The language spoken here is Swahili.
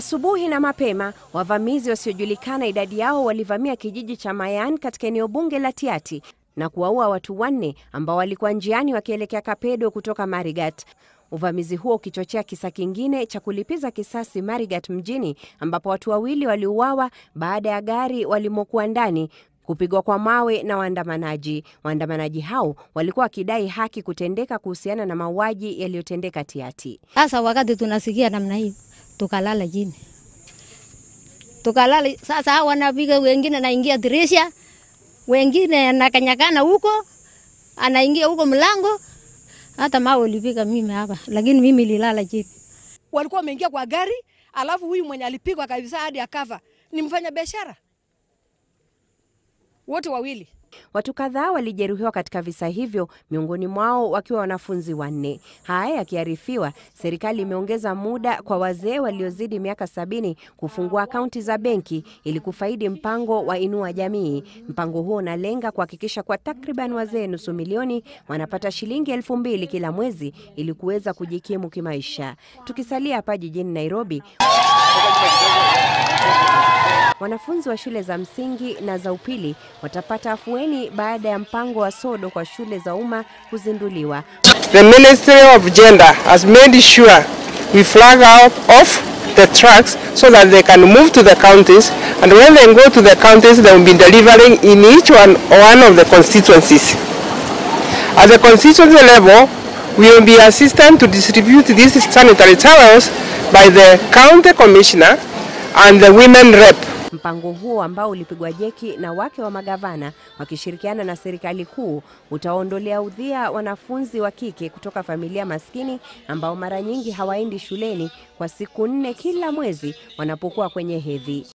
Asubuhi na mapema, wavamizi wasiojulikana idadi yao walivamia kijiji cha Mayan katika eneo bunge la Tiaty na kuwaua watu wanne ambao walikuwa njiani wakielekea Kapedo kutoka Marigat. Uvamizi huo ukichochea kisa kingine cha kulipiza kisasi Marigat mjini ambapo watu wawili waliuawa baada ya gari walimokuwa ndani kupigwa kwa mawe na waandamanaji. Waandamanaji hao walikuwa wakidai haki kutendeka kuhusiana na mauaji yaliyotendeka Tiaty. Sasa wakati tunasikia namna hiyo, tukalala chini, tukalala. Sasa hao wanapiga, wengine naingia dirisha, wengine anakanyakana huko, anaingia huko mlango. Hata mawe ulipiga mimi hapa, lakini mimi nililala chini. walikuwa wameingia kwa gari, alafu huyu mwenye alipigwa kabisa hadi akafa ni mfanya biashara, wote wawili. Watu kadhaa walijeruhiwa katika visa hivyo, miongoni mwao wakiwa wanafunzi wanne. Haya yakiarifiwa, serikali imeongeza muda kwa wazee waliozidi miaka sabini kufungua akaunti za benki ili kufaidi mpango wa Inua Jamii. Mpango huo unalenga kuhakikisha kwa takriban wazee nusu milioni wanapata shilingi elfu mbili kila mwezi ili kuweza kujikimu kimaisha. Tukisalia hapa jijini Nairobi, Wanafunzi wa shule za msingi na za upili watapata afueni baada ya mpango wa sodo kwa shule za umma kuzinduliwa. The Ministry of Gender has made sure we flag out off the tracks so that they can move to the counties and when they go to the counties they will be delivering in each one, one of the constituencies. At the constituency level we will be assistant to distribute these sanitary towels by the county commissioner and the women rep. Mpango huo ambao ulipigwa jeki na wake wa magavana wakishirikiana na serikali kuu utaondolea udhia wanafunzi wa kike kutoka familia maskini ambao mara nyingi hawaendi shuleni kwa siku nne kila mwezi wanapokuwa kwenye hedhi.